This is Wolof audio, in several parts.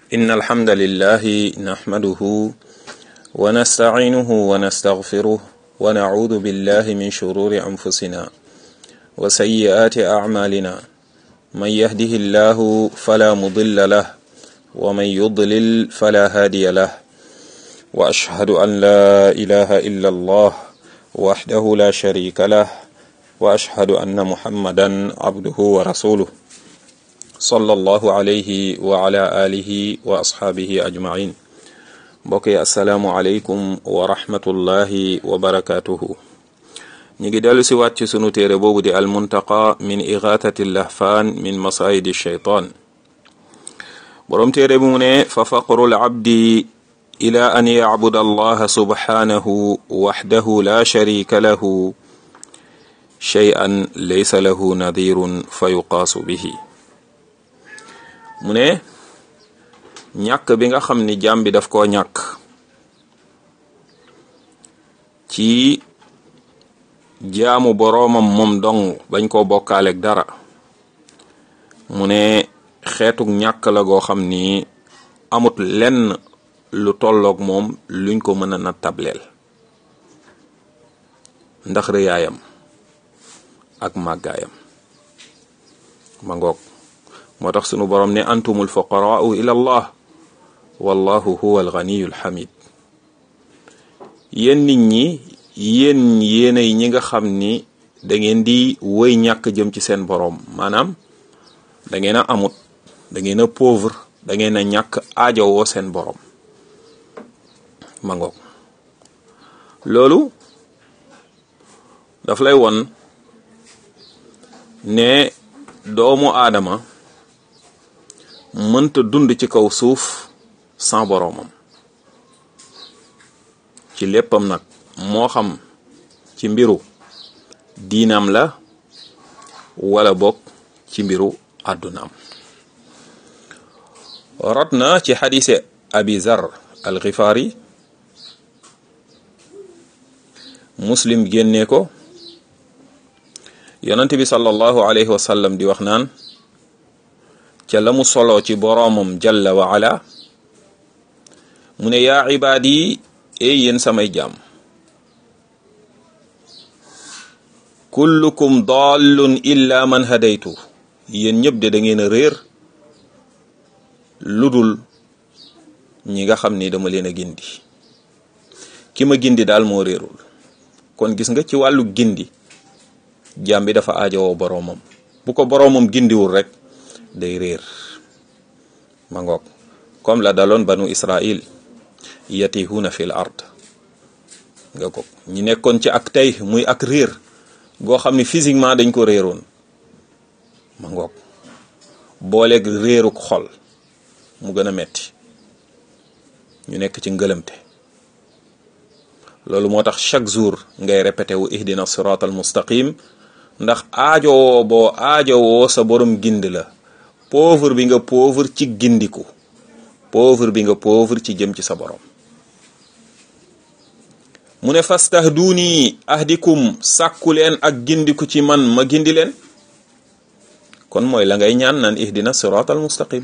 إن الحمد لله نحمده ونستعينه ونستغفره ونعوذ بالله من شرور أنفسنا وسيئات أعمالنا من يهده الله فلا مضل له ومن يضلل فلا هادي له وأشهد أن لا إله إلا الله وحده لا شريك له وأشهد أن محمدا عبده ورسوله صلى الله عليه وعلى آله وأصحابه أجمعين mbokk assalaamu aleykum wa rahmatullahi wa barakatuhu ñu ngi dellu si waat ci sunu téere boobu di almuntaqa min igaatati lahfaan min masaayidi shaytaan boroom téere bi mu ne fa faqru labdi ila an yacbuda allaha subhanahu waxdahu la sharika lahu shay'an laysa lahu nadirun fa yuqaasu bihi mu ne ñàkk bi nga xam ni jaam bi daf koo ñàkk ci jaamu boroomam moom dong bañ koo bokkaaleeg dara mu ne xeetuk ñàkk la goo xam ni amut lenn lu tolloog moom luñ ko mën a nattableel ndax rëyaayam ak màggaayam ma ngoog moo tax sunu borom ne antumul fuqaraau ila allah wallahu huwa alganiyu alxamid yéen nit ñi yéen yéenay ñi nga xam ni da ngeen di woy ñàkk jëm ci seen boroom maanaam da ngeen a amut da ngeen a pauvre da ngeen a ñàkk aajowoo seen boroom ma ngoog loolu daf lay won ne doomu aadama mënta dund ci kaw suuf sans boroomam ci léppam nag moo xam ci mbiru diinam la wala bokk ci mbiru àddunaam rot na ci xadise abi zar al xifaari muslim génnee ko yonent bi sallallahu alayhi wa sallam di wax naan ca la mu solo ci boroomam jalla wa ala mu ne yaa ibaad yi ey yéen samay jaam kullukum dallun illa man hadaytu yéen ñëpp de da ngeen a réer ludul ñi nga xam ni dama leen a gindi ki ma gindi daal moo réerul kon gis nga ci wàllu gindi jaam bi dafa aajowoo boroomam bu ko boroomam gindiwul rek day réer ma ngoog comme la daloon banu israil yatihuna fil ard nga ko ñi nekkoon ci ak tey muy ak réer goo xam ni physiquement dañ ko réeroon ma ngoog booleeg réeruk xol mu gën a metti ñu nekk ci ngëlëmte loolu moo tax chaque jour ngay répété wu ihdina sirat al mustaqim ndax aajowoo boo aajowoo sa borom gind la pauvre bi nga pauvre ci gindiku pauvre bi nga pauvre ci jëm ci sa borom mu ne fastahduni ahdikum sàkku leen ak gindiku ci man ma gindi leen kon mooy la ngay ñaan naan ihdina sirat al mustaqim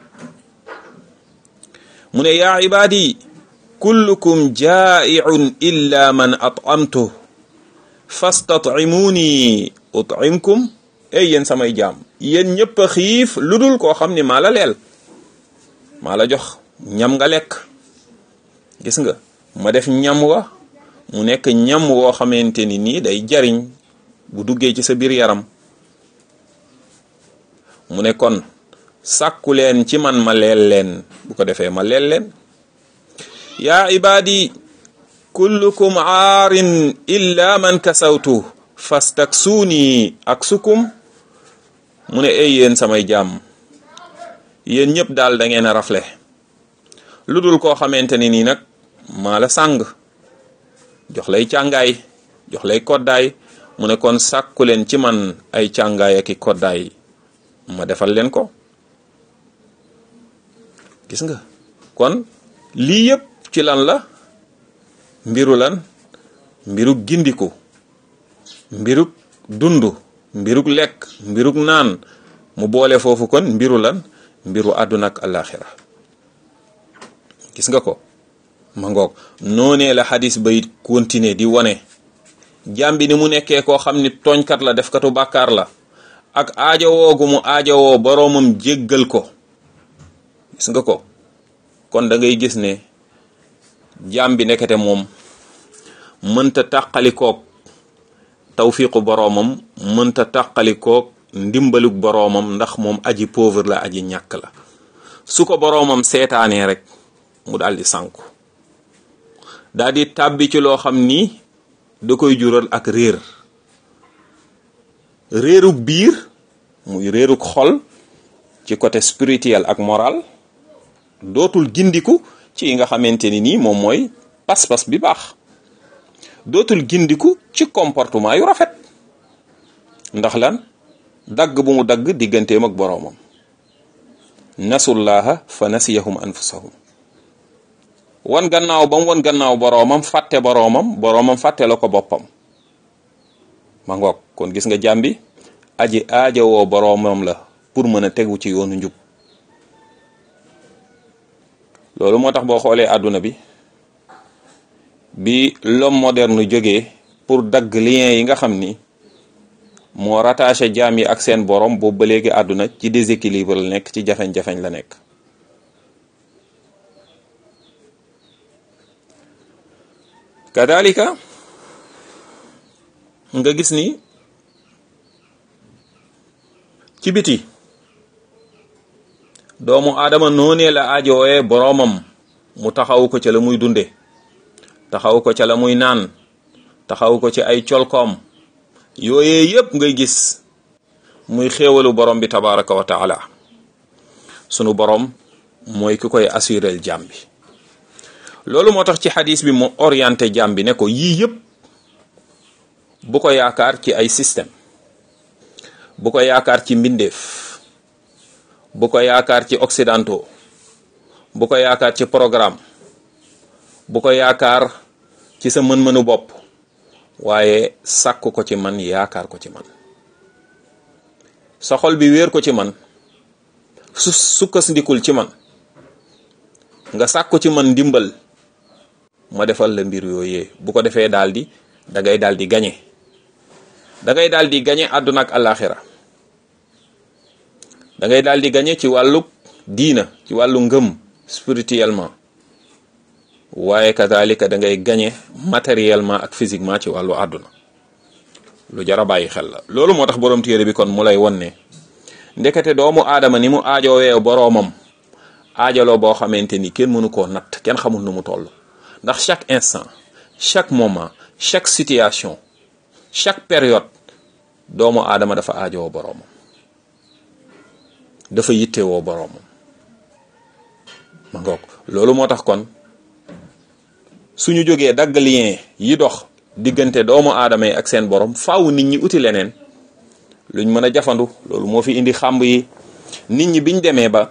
mu ne yaa ibaadi kullukum jaa'iun illa man at'amtu fastat'imuni ut'imkum ey yéen samay jaam yéen ñëpp a xiif lu dul koo xam ni maa la leel maa la jox ñam nga lekk gis nga ma def ñam wa mu nekk ñam woo xamante ni nii day jariñ bu duggee ci sa biir yaram mu ne kon sàkku leen ci man ma leel leen bu ko defee ma leel leen yaa ibaadi kullukum aarin illa man kasawtu fastaksuuni ak sukum mu ne ay yéen samay jaam yéen ñëpp daal da ngeen a rafle lu dul koo xamante ni nii nag maa la sàng jox lay càngaay jox lay koddaay mu ne kon sàkku leen ci man ay càngaay ak i koddaay ma defal leen ko gis nga kon lii yëpp ci lan la mbiru lan mbiru gindiku mbiruk dund mbiruk lekk mbiruk naan mu boole foofu kon mbiru lan mbiru àdduna ak alaxira gis nga ko ma ngoog noonee la xadis bay continuer di wone jaam bi ni mu nekkee koo xam ni tooñkat la defkatu bàkkaar la ak aajowoo gu mu aajowoo boroomam jéggal ko gis nga ko kon da ngay gis ne jaam bi nekkate moom mënta tàqalikoog tawfiqu boroomam mënta tàqalikoog ndimbalug boroomam ndax moom aji pauvre la aji ñàkk la su ko boroomam seetaanee rek mu daal di sànku daal di tàbbi ci loo xam ni da koy jural ak réer réerug biir muy réerug xol ci côté spirituel ak moral dootul gindiku ci yi nga xamante ni nii moom mooy pas-pas bi baax dootul gindiku ci comportement yu rafet ndax lan dagg bu mu dagg digganteem ak boroomam nasullaha fa nasiyahum anfusahum wan gannaaw ba mu wan gannaaw boroomam fàtte boroomam boroomam fàtte la ko boppam ma ngoog kon gis nga jàmbi aji aajowoo boroomam la pour mën a tegu ci yoonu njub loolu moo tax boo xoolee àdduna bi bi l'homme moderne jógee pour dagg lien yi nga xam ni moo rattaché jaam yi ak seen borom boobu ba léegi àdduna ci déséquilibre la nekk ci jafeñ-jafeñ la nekk kadalika nga gis ni ci biti doomu aadama noonee la aajowee boroomam mu taxawu ko ca la muy dunde taxawu ko ca la muy naan taxawu ko ci ay colkoom yooyee yépp ngay gis muy xéewalu borom bi tabaraka wa taala sunu borom mooy ki koy assurel jàmm bi loolu moo tax ci xadis bi mu orienté jàmm bi ne ko yii yépp bu ko yaakaar ci ay système bu ko yaakaar ci mbindeef bu ko yaakaar ci occidentaux bu ko yaakaar ci programme bu ko yaakaar ci sa mën-mënu bopp waaye sàkk ko ci man yaakaar ko ci man sa xol bi wéer ko ci man su sukkasndikul ci man nga sàkku ci man ndimbal ma defal la mbir yooyee bu ko defee daal di da ngay daal di gañe da ngay daal di gañe àdduna ak àllaaxira da ngay daal di gañe ci wàllu diina ci wàllu ngëm spirituellement waaye kazalika da ngay gañe matériellement ak physiquement ci wàllu àdduna lu jar a bàyyi xel la loolu moo tax borom téere bi kon mu lay won ne ndekete doomu aadama ni mu aajoowee boroomam aajaloo boo xamante ni kenn mënu koo natt kenn xamul nu mu toll ndax chaque instant chaque moment chaque situation chaque période doomu aadama dafa aajowoo boroomam dafa yittewoo boroomam ma ngoog loolu moo tax kon suñu jógee dagg lien yi dox diggante doomu aadama yi ak seen borom faaw nit ñi uti leneen luñ mën a jafandu loolu moo fi indi xàmb yi nit ñi biñ demee ba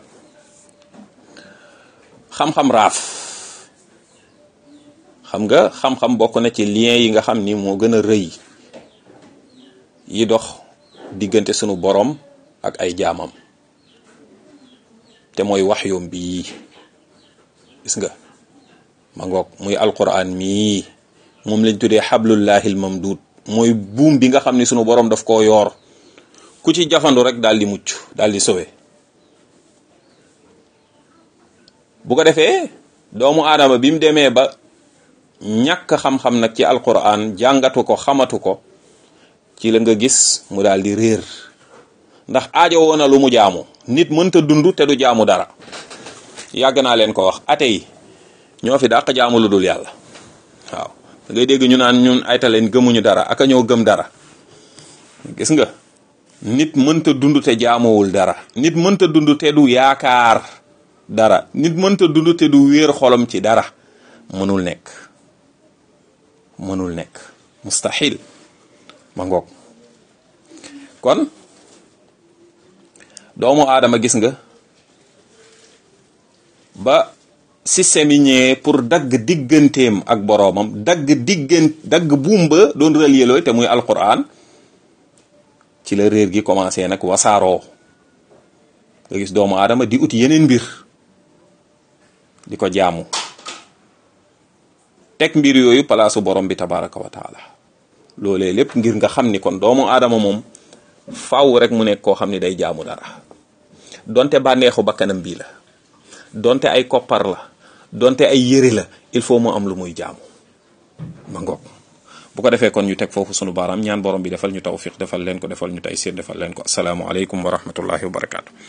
xam-xam raaf xam nga xam-xam bokk na ci lien yi nga xam ni moo gën a rëy yi dox diggante sunu borom ak ay jaamam te mooy wax yoom bii gis nga ma ngoog muy alquran mii moom lañ tuddee xablullahil mamduud mooy buum bi nga xam ni sunu borom daf koo yoor ku ci jafandu rek daal di mucc daal di sowe bu ko defee doomu aadama bi mu demee ba ñàkk xam-xam nag ci alquran jàngatu ko xamatu ko ci la nga gis mu daal di réer ndax aajo woon na lu mu jaamu nit mënta dund te du jaamu dara yàgg naa leen ko wax ate yi ñoo fi dàq jaamu lu dul yàlla waaw da ngay dégg ñu naan ñun ayta leen gëmuñu dara aka ñoo gëm dara gis nga nit mënta dund te jaamuwul dara nit mënta dund te du yaakaar dara nit mënta dund te du wéer xolam ci dara mënul nekk mënul nekk mustahil ma ngoog kon doomu aadama gis nga ba système yi ñëwee pour dagg digganteem ak boroomam dagg diggan dagg buum ba doon relier looy te muy alquran ci la réer gi commencé nag wasaaroo nga gis doomu aadama di ut yeneen mbir di ko jaamu teg mbir yooyu palaasu borom bi tabaraka wa taala loolee lépp ngir nga xam ni kon doomu aadama moom faaw rek mu nekk koo xam ni day jaamu dara donte bànneexu bakkanam bii la donte ay koppar la donte ay yëre la il faut mu am lu muy jaamu ma ngoog bu ko defee kon ñu teg foofu sunu baaraam ñaan borom bi defal ñu tawfiq defal leen ko defal ñu taysiir defal leen ko asalaamu aleykum wa rahmatullahi wa barakaatu